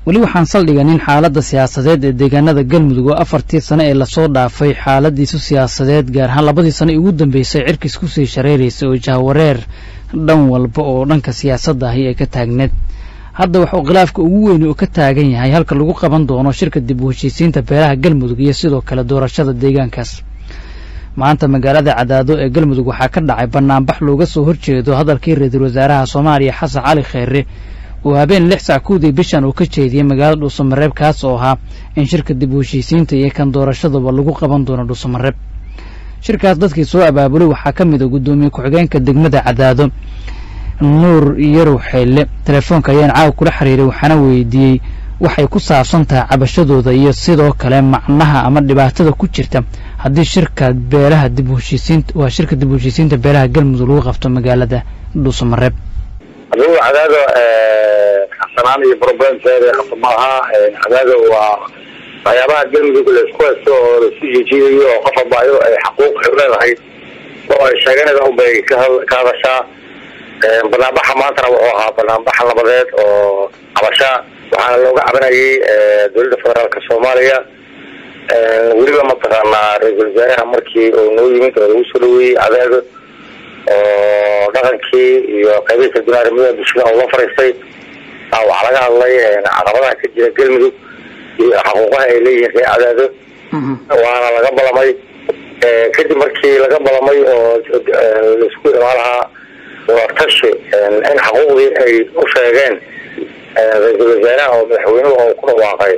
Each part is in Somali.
weli waxaan saldhiganin xaaladda siyaasadeed ee deegaanada galmudug oo afartii sane ee lasoo dhaafay xaaladiisu siyaasadeed gaar ahaan labadii sane ee ugu dambeysay cirkiis kusii shareeraysay oo jahwareer dhan walba oo dhanka siyaasadda ahi ay ka taagneed hadda waxuu khilaafka ugu weyni oo ka taagan yahay halka lagu qaban doono shirka dib u heshiisiinta beelaha galmudug iyo sidoo kale doorashada deegaankaas maanta magaalada cadaado ee galmudug waxaa ka dhacay banaanbax looga soo horjeedo hadalkii ra-iisul wasaaraha soomaaliya xasan cali kheyre uu habeen lix sac kuwdii bishan uu ka jeediyey magaalada dhuusamareeb kaas oo ahaa in shirka dib u heshiisiinta iyo kan doorashaduba lagu qaban doono dhuusamareeb shirkaas dadkii soo abaabulay waxaa ka mid a guddoomiye ku-xigeenka degmada cadaado nuur yarow xeyle telefoonka ayaan caawa kula xiriiray waxaana weydiiyey waxay ku saabsan tahay cabashadooda iyo sidoo kale macnaha ama dhibaatada ku jirta haddii shirka beelaha dib u heshiisiinta waa shirka dib u heshiisiinta beelaha galmudug lagu qabto magaalada dhuusamareeb adigu cadaado xasanaan iyo problemkeeda qabto maaha cadaado waa waxyaabaha galmudug laisku haysto oo laisku jijiidayo oo qof walba ayado ay xaquuq ay leedahay oo ay sheeganayda unbay ka hadashaa banaanbaxa maantana wuxuu ahaa banaanbax nabadeed oo cabasha waxaana looga cabanayay dowladda federaalka soomaaliya weliba mataqaanaa ra-iisul wasaaraha markii uu noo yimid oo lagu soo dhaweeyey cadaado oo dhaqankii iyo qaybihii kala duwan arrimada bulshada oo la fariistay waxaa laga hadlay caqabadaha ka jira galmudug iyo xaquuqaha ay leeyihiin ree cadaado waana laga balamay kadib markii laga balamay oo laisku imaan lahaa wartashi in xaquuqdii ay u sheegeen ra-iisul wasaaraha oo madaxweynuhu oo ku dhawaaqay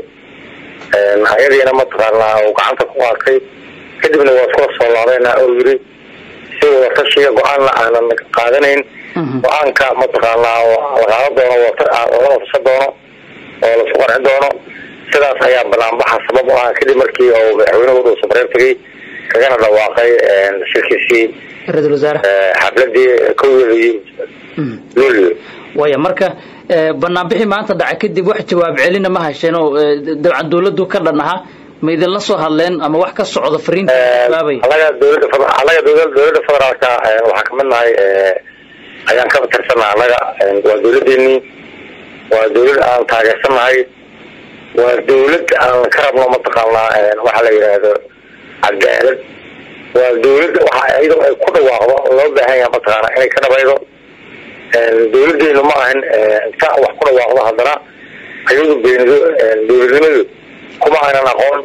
ayadiina mataqaanaa uu gacanta ku qaatay kadibna waa iskula soo laabeena oo yiri si wartashiga go-aanna aanan qaadanayn go-aanka mataqaanaa la qaadan doono lala fasha doono oo laisku qarci doono sidaas ayaa banaanbaxa sabab u ah kadib markii uu madaxweynuhu dhuusamareeb tegay kagana dhawaaqay shirkiisii ra-isul wasaare xafladii kowdii luulyo waya marka banaanbixii maanta dhacay kadib wax jawaab celina ma hasheen oo dabcan dawladdu ka dhan ahaa ma idinla soo hadleen ama wax ka socda fariinta jawaabay anaga dowladda anaga dowladda federaalka waxaan kamid nahay ayaan ka tirsannaha anaga waa dowladeenii waa dowlad aan taageersannahay waa dowlad aan ka rabno mataqaanaa waxa la yidhaahdo cadaalad waa dowlad waxa iyadoo ay ku dhawaaqdo loo baahan yahay mataqaana inay ka dhabaydo dowladeenu ma ahan inta wax ku dhawaaqdo haddana ayadu beenido dowladnimadu kuma aynan aqoon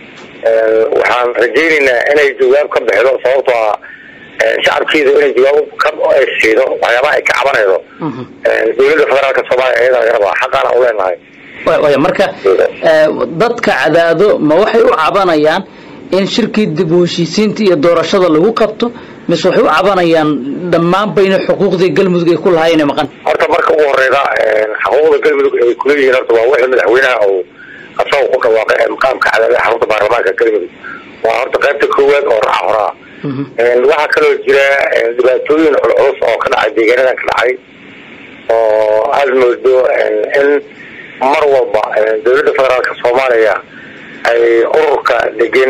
waxaan rajaynaynaa inay jawaab ka bixido sababtoo ah shacabkeedu inay jawaab ka siido waxyaabaha ay ka cabanaydo dowladda federaalka soomaaliya ayada laga rabaa xaqaana u leenahay waya marka dadka cadaado ma waxay u cabanayaan in shirkii dib u heshiisiinta iyo doorashada lagu qabto mise waxay u cabanayaan dhammaanba in xuquuqdii galmudug ay ku lahaayeen ay maqan horta marka ugu horeyda xuquuqda galmudug ay kuleeyihiin horta waa wixii madaxweynaha uu asagoo ku dhawaaqay ee maqaamka cadaadada xarunta baarlamaanka galmudug waa horta qaybta koowaad oo raaca horaa waxaa kaloo jira dhibaatooyin culculus oo ka dhacay deegaanadan ka dhacay oo aada moodo in mar walba dowladda federaalka soomaaliya ay ururka degan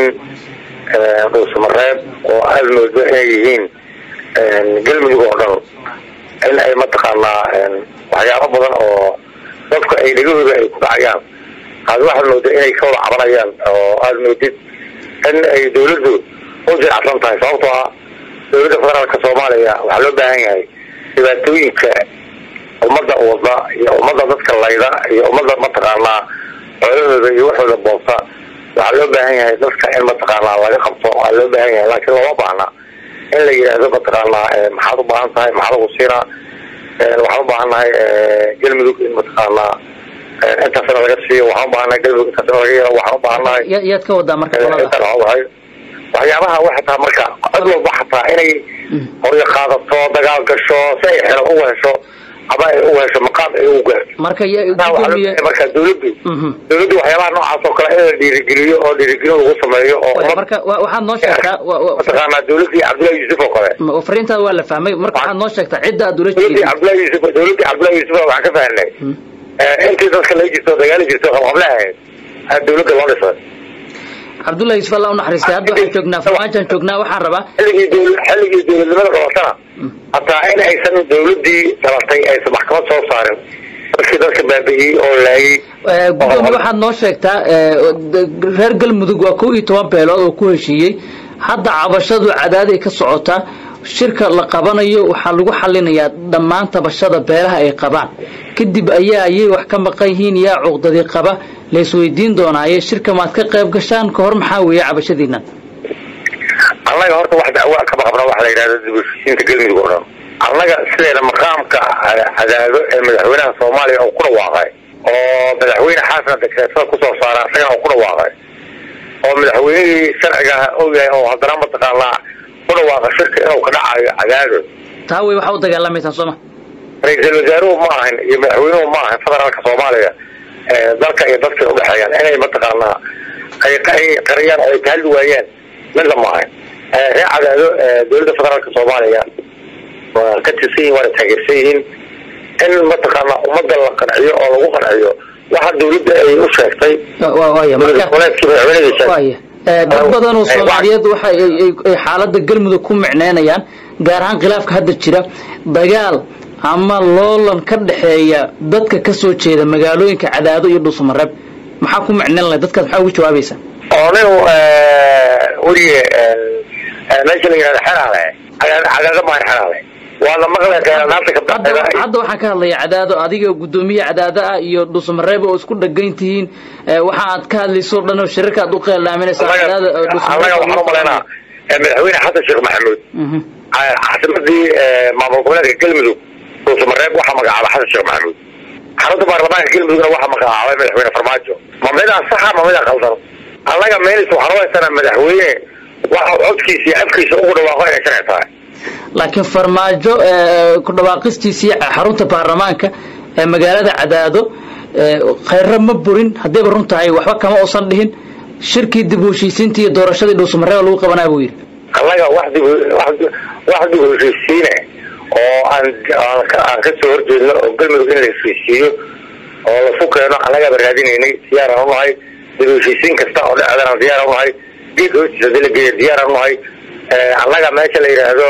dhuusamareeb oo aada moodo inay yihiin galmudug oo dhan in ay mataqaanaa waxyaabo badan oo dadka ay dhegahooda ay ku dhacayaan aad waxaad mooda inay ka wada cabanayaan oo aada moodid in ay dawladdu u jiracsan tahay sababtoo ah dowladda federaalka soomaaliya waxaa loo baahan yahay dhibaatooyinka ummadda wada iyo ummadda dadka layda iyo ummadda mataqaanaa xoolahooda iyo waxooda boosa waxaa loo baahan yahay dadka in mataqaanaa laga qabto waa loo baahan yahay laakiin looma baahna in la yidhaahdo mataqaanaa maxaad u baahan tahay maxaad ugu siinaa waxaan u baahannahay galmudug in mataqaanaa intaasna laga siiyo waxaan u baahannahay galmudug intaasna laga yeelo waxaan u baahannahay yaad ka wadaa marka waxyaabaha waxataa marka cid walba xataa inay horyo qaadato dagaal gasho si ay xelo uga hesho ama ay uga hesho maqaam ay u gaarto marka marka dawladdu dawladdu waxyaabaha noocaas oo kale in la dhiirigeliyo oo dhiirigelin lagu sameeyo oo marka waxaad noo sheegtaa mataqaanaa dawladdii cabdullahi yuusuf oo kale fariintaada waa la fahmay marka waxaad noo sheegtaa cidda aad ula dawladdii cabdullahi yuusuf dawladdii cabdullahi yuusuf waxaan ka fahnay intii dadka laga jirto dagaali jirto qabqable ahayd dawladda loo dhisay cabdullahi yusuf alla unaxariistay hadda waxaan joognaa farmaajoan joognaa waxaan rabaa xilligii dowla xilligii dowladnimada dhalatana hataa in aysan dawladdii dhalatay aysan maxkamad soo saarin dadkii dadka baabi'iyey oo laayay gudoomiye waxaad noo sheegtaa reer galmudug waa kow iyo toban beelood oo ku heshiiyey hadda cabashadu cadaaday ka socotaa shirka la qabanayo waxaa lagu xalinayaa dhammaan tabashada beelaha ay qabaan kadib ayaa ayay wax ka maqan yihiin yaa cuqdadii qaba laysweydiin doonaaye shirka maad ka qayb gashaan ka hor maxaa weeye cabashadiina annaga horta wax dacwaa kama qabna waxa la yidhahda dib heshiisiinta galmudug oo dhan annaga sideeda maqaamka cadaado ee madaxweynaha soomaaliya oo ku dhawaaqay oo madaxweyne xasan dekreetada kusoo saara isagana oo ku dhawaaqay oo madaxweynihii sharciga og yahay oo haddana mataqaanaa ku dhawaaqa shirka inuu ka dhacayo cadaado taa wey waxaa u dagaalamaysaan sooma ra-iisul wasaaruhu ma ahan iyo madaxweynuhu ma ahan federaalka soomaaliya dalka iyo dadkay udhexeeyaan inay mataqaanaa ay qariyaan oo ay kahadli waayaan midna ma ahan reer cadaado dowladda federaalka soomaaliya waa ka tirsan yihin waana taageersan yihiin in mataqaanaa ummadda la qanciyo oo lagu qanciyo waxa dawladda ay u sheegtay goleedkii madaxweynadiisa dad badan oo soomaaliyeed waxa ay xaalada galmudug ku micneynayaan gaar ahaan khilaafka hadda jira dagaal ama loolan ka dhexeeya dadka ka soo jeeda magaalooyinka cadaado iyo dhuusamareeb maxaa ku micneyn lahay dadkaas maxaa ugu jawaabaysaa oo nin weliye meesha la yihahda xeraale cadaado maan xeraale waana maqle naanta ka hadda waxaan ka hadlaya cadaado adiga guddoomiye cadaado ah iyo dhuusamareeb oo isku dhagan tihiin waxa aad ka hadlayso dhan oo shirarka aad u qeeldhaaminaysaa annaga waxaan umalaynaa madaxweyne xasan sheekh maxamuud caasimadii maamul goboleedka galmudug dhuusamareeb waxaa magacaaba xasan sheekh maxamuud xarunta baarlamaanka galmudugna waxaa magacaabay madaxweyne farmaajo ma midaa saxa ma midaa qaldan annaga meenis waxaan u haysanaa madaxweyne waxa codkiisa iyo afkiisa ugu dhawaaqo inay sharci tahay laakiin farmaajo ku dhawaaqistiisii xarunta baarlamaanka ee magaalada cadaado khayra ma burin haddayba run tahay waxba kama uusan dhihin shirkii dib u heshiisiinta iyo doorashadii dhuusamareeba lagu qabanaa buu yidhi annaga wax dib wax dib u heshiisiine oo aan aan ka soo horjeedno oo galmudug in la heshiisiiyo oo lasu keeno annagaaba raadinaynay diyaaraan unahay dib u heshiisiin kasta oo dhexdana diyaaraan unahay geed hoostiisa hadii la geeya diyaaraan unahay annaga meesha la yidhaahdo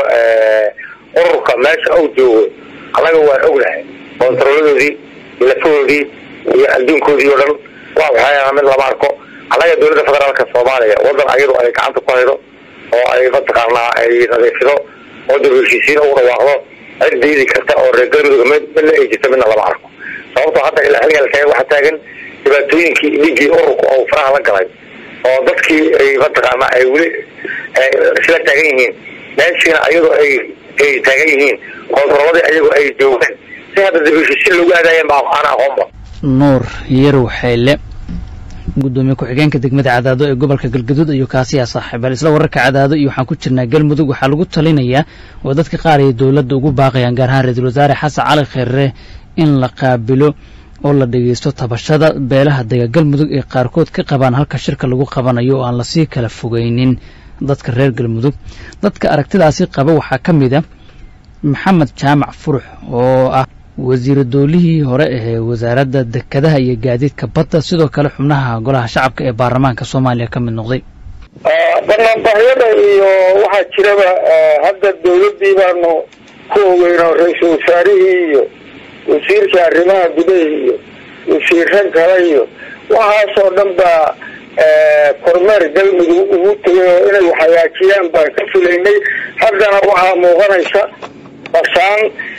ururka meesha uu joogo annaga waan ognahay kontaroladoodii lafahoodii iyo adduunkoodii oo dhan waa waxyaala mid lama arko annaga dowladda federaalka soomaaliya wadan ayadu ay gacanta ku haydo oo ay mataqaanaa ay nadiifido oo dib heshiisiin ugu dhawaaqdo cid diidi karta oo reer galmudug mid midna ay jirto midna lama arko sababtoo hadda ilaa xilliga la waxaa taagan dhibaatooyinkii dhigii ururka oo faraha la galay oo dadkii ay mataqaanaa ay weli isla taagan yihiin meeshiina ayadoo ay ay taagan yihiin kontaroladii ayagoo ay joogaan si hadda dib heshiisiin loogu aadaayeen ba aan aqoonba nuur yarow xeyle gudoomiye ku-xigeenka degmada cadaado ee gobolka galgaduud ayuu kaasiyaa saaxiibal isla wararka cadaado iyo waxaan ku jirnaa galmudug waxaa lagu talinayaa oo dadka qaar ay dowladda ugu baaqayaan gaar ahaan ra-iisul wasaare xasan cali kheerre in la qaabilo oo la dhegaysto tabashada beelaha dega galmudug ee qaarkood ka qabaan halka shirka lagu qabanayo oo aan lasii kala fogeynin dadka reer galmudug dadka aragtidaasi qaba waxaa ka mid a maxamed jaamac furux oo ah wasiira doolihii hore ahee wasaaradda dekedaha iyo gaadiidka badda sidoo kale xubnaha golaha shacabka ee baarlamaanka soomaaliya ka mid noqday banaanbaxyada iyo waxaa jiraba hadda dawladdii baanu ku ogeyno ra-iisul wasaarihii iyo wasiirka arrimaha gudaha iyo wasiiro kale iyo waxaasoo dhan baa kormeer galmudug ugu tegay oo inay hagaajiyaan baan ka filaynay haddana waxaa muuqanaysa basaan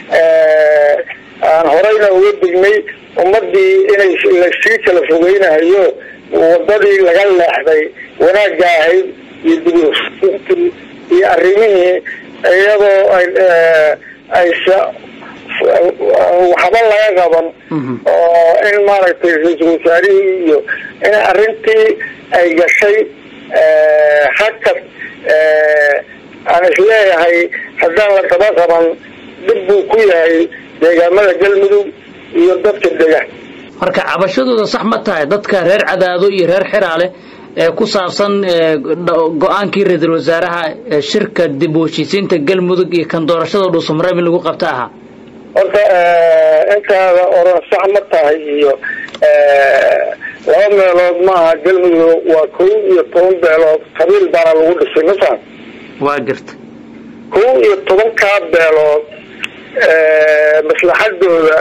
aan horeyna uga dignay ummadii inay lasii kala fogeynahayo wadadii laga leexday wanaagga ahayd iyo dib iyo arrimihii iyadoo aysa waxba laga qaban oo in maaragtay ra-iisul wasaarihii iyo in arrintii ay gashay hakad aan isleeyahay haddaan la daba qaban dhib buu ku yahay deegaamada galmudug iyo dadka dega marka cabashadooda sax ma tahay dadka reer cadaado iyo reer xiraale ee ku saabsan go-aankii ra-iisul wasaaraha shirka dib u heshiisiinta galmudug iyo kan doorashada dhuusamareeb in lagu qabta ahaa horta intaada oran sax ma tahay iyo laba meelood maaha galmudug waa kow iyo toban beelood qabiil baana lagu dhisay mafaham waa garta kow iyo tobankaa beelood maslaxadooda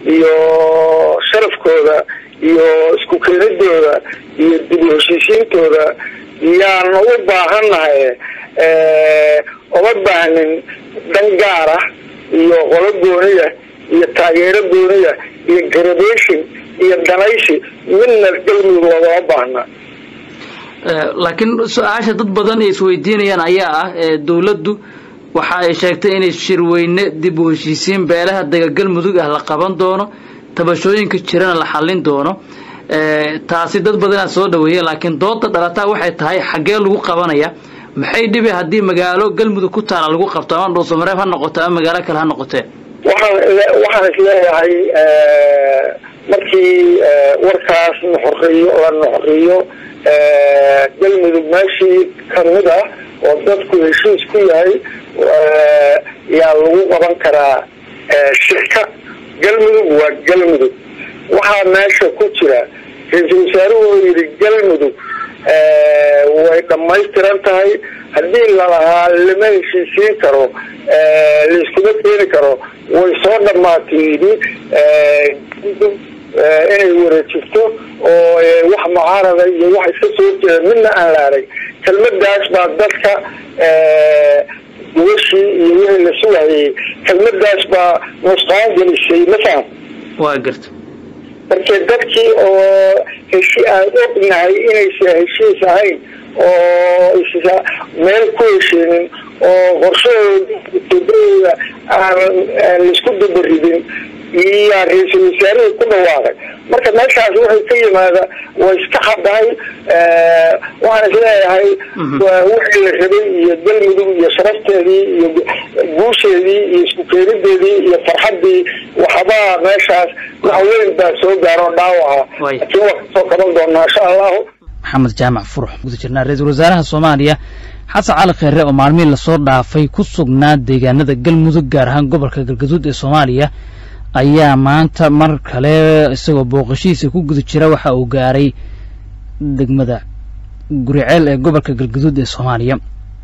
iyo sharafkooda iyo isku keenidooda iyo dib u heshiisiintooda yaanu u baahannahay uma baahnin dan gaar ah iyo qolo gooniya iyo taageero gooniya iyo gradation iyo danaysi midna galmudug loogama baahna laakiin su-aasha dad badan ay isweydiinayaan ayaa ah dawladdu waxa ay sheegtay inay shirweyne dib u heshiisiin beelaha dega galmudug ah la qaban doono tabashooyinka jirana la xallin doono taasi dad badanaa soo dhaweeyeen laakiin dooda dhalataa waxay tahay xaggee lagu qabanaya maxay dhibi haddii magaalo galmudug ku taala lagu qabto ama dhuusamareeb ha noqoto ama magaalo kale ha noqotee waxaan waxaan isleeyahay markii warkaas nuxuriyo la nuxuriyo galmudug meeshii kamid ah oo dadku heshiis ku yahay yaa lagu qaban karaa shirka galmudug waa galmudug waxaa meesha ku jira ra-iisul wasaaruhu oo yidhi galmudug way dhamaystiran tahay haddii lalahaa lama heshiisiin karo laiskuma keeni karo way soo dhamaatay yidhi inay wareejirto oo wax mucaarada iyo wax iska soo jeeda midna aan la arag kelmadaas baa dadka gubashii iyo wixii la sugayay kelmadaas baa nusqaan gelisay ma faham waa garta marka dadkii oo heshi aan ognahay inaysa heshiis ahayn oo meel ku hesheenin oo qorshahooda aan laisku dabaridin iyo ra-iisul wasaarihii ku dhawaaqay marka meeshaas waxay ka yimaada way iska xadahay waxaan isleeyahay wixii la rabay iyo galmudug iyo sharafteedii iyo guusheedii iyo isku keenideedii iyo farxaddii waxbaa meeshaas wax weyn baa soo gaaro dhaawaca laakiin waa kasoo kaban doonaa insha allahu maxamed jaamac furux guda jirnaa ra-iisul wasaaraha soomaaliya xasan cali kheere oo maalmihii lasoo dhaafay ku sugnaa deegaanada galmudug gaar ahaan gobolka galgaduud ee soomaaliya ayaa maanta mar kale isagoo booqashihiisa ku guda jira waxa uu gaaray degmada guriceel ee gobolka galgaduud ee soomaaliya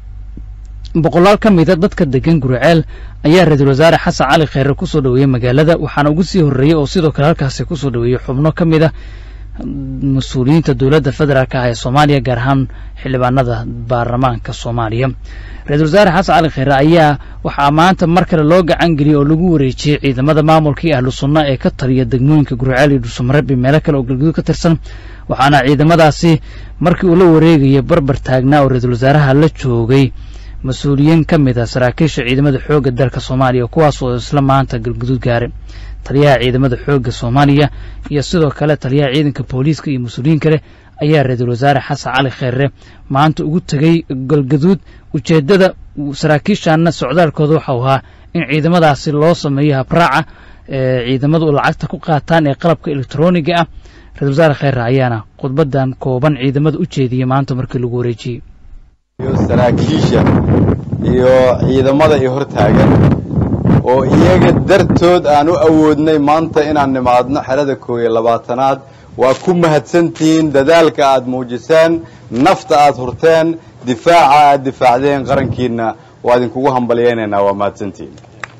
boqolaal ka mida dadka degan guriceel ayaa ra-iisul wasaare xasan cali kheere kusoo dhaweeyey magaalada waxaana ugu sii horreeyey oo sidoo kale halkaasi kusoo dhaweeyey xubno ka mid a mas-uuliyiinta dowladda federaalk ah ee soomaaliya gaar ahaan xildhibaanada baarlamaanka soomaaliya ra-isul wasaare xasan cali kheere ayaa waxaa maanta mar kale loo gacan geliyey oo lagu wareejiyey ciidamada maamulkii ahlu sunna ee ka taliya degmooyinka guriceel iyo dhuusamareeb iyo meelo kale oo galguduud ka tirsan waxaana ciidamadaasi markii uu la wareegaya barbar taagnaa oo ra-iisul wasaaraha la joogay mas-uuliyiin ka mid a saraakiisha ciidamada xoogga dalka soomaaliya kuwaas oo isla maanta galguduud gaaray taliyaha ciidamada xoogga soomaaliya iyo sidoo kale taliyaha ciidanka booliiska iyo mas-uuliyiin kale ayaa ra-iisul wasaare xasan cali kheere maanta ugu tegey galgaduud ujeeddada saraakiishaana socdaalkooda waxau ahaa in ciidamadaasi loo sameeyo habraaca ee ciidamadu lacagta ku qaataan ee qalabka elektroniga ah ra-isul wasaare kheere ayaana khudbadan kooban ciidamada u jeediyey maanta markii lagu wareejiyey iyo saraakiisha iyo ciidamada i hor taagan oo iyaga dartood aan u awoodnay maanta inaan nimaadno xerada koob iyo labaatanaad waa ku mahadsantihiin dadaalka aad muujiseen nafta aad hurteen difaaca aad difaacdeen qarankiina waa idinkugu hambalyaynaynaa waa mahadsantihiin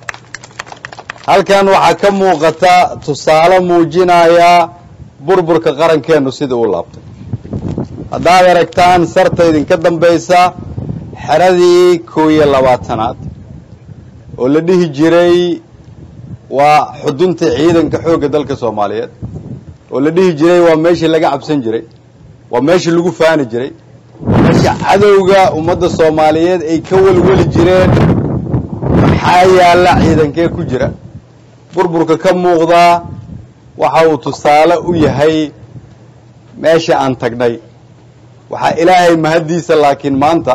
halkan waxaa ka muuqata tusaale muujinaya burburka qarankeennu sida uu laabtay haddaad aragtaan sarta idinka dambaysa xeradii koob iyo labaatanaad oo la dhihi jiray waa xudunta ciidanka xoogga dalka soomaaliyeed oo la dhihi jiray waa meeshii laga cabsan jiray waa meeshii lagu faani jiray meesha cadowga ummadda soomaaliyeed ay ka welweli jireen maxaa yaalla ciidankee ku jira burburka ka muuqdaa waxa uu tusaale u yahay meesha aan tagnay waxaa ilaahay mahaddiisa laakiin maanta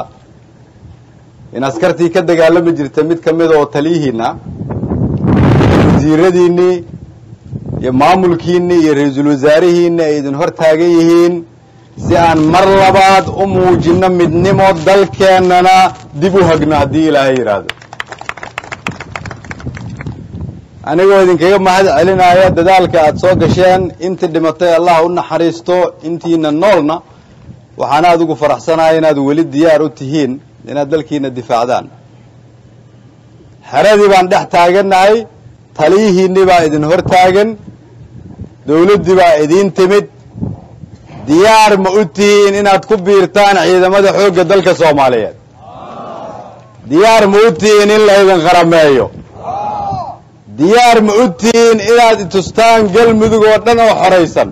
in askartii ka dagaalami jirta mid ka mida oo taliyihiinna wasiiradiinnii iyo maamulkiinnii iyo ra-iisul wasaarihiinni ay idin hor taagan yihiin si aan mar labaad u muujinno midnimo dalkeennana dib u hagno haddii ilaahay yidhaahdo anigoo idinkaga mahad celinaya dadaalka aad soo gasheen intii dhimatay allah u naxariisto intiina noolna waxaana aad ugu faraxsanaya inaad weli diyaar u tihiin inaad dalkiina difaacdaan xeradii baan dhex taagannahay taliyihiinni baa idin hor taagan dawladdii baa idiin timid diyaar ma u tihiin inaad ku biirtaan ciidamada xoogga dalka soomaaliyeed diyaar ma u tihiin in laydin qarameeyo diyaar ma u tihiin inaad itustaan galmudug oo dhan oo xoraysan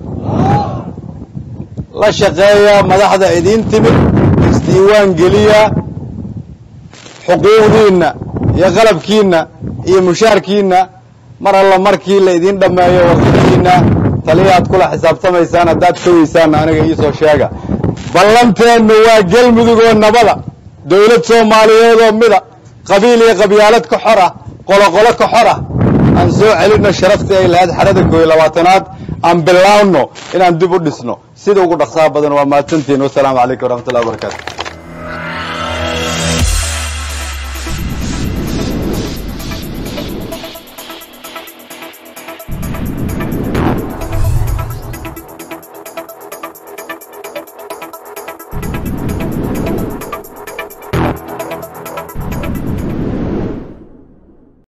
la shaqeeya madaxda idiin timid isdiiwaan geliya xuquuqdiinna iyo qalabkiinna iyo mushaarkiinna mar alla markii la idiin dhammeeyo warqadiinna taliyaad kula xisaabtamaysaan haddaad kawaysaanna aniga iisoo sheega ballanteennu waa galmudug oo nabada dawlad soomaaliyeed oo mida qabiil iyo qabyaalad ka xor ah qoloqolo ka xor ah aan soo celinno sharaftii ay lahayd xerada kooiyo labaatanaad aan bilaawno inaan dib u dhisno sida ugu dhaqsaha badan waa mahadsantihin wasalaamu calaykum waraxmatullahi wabarakatu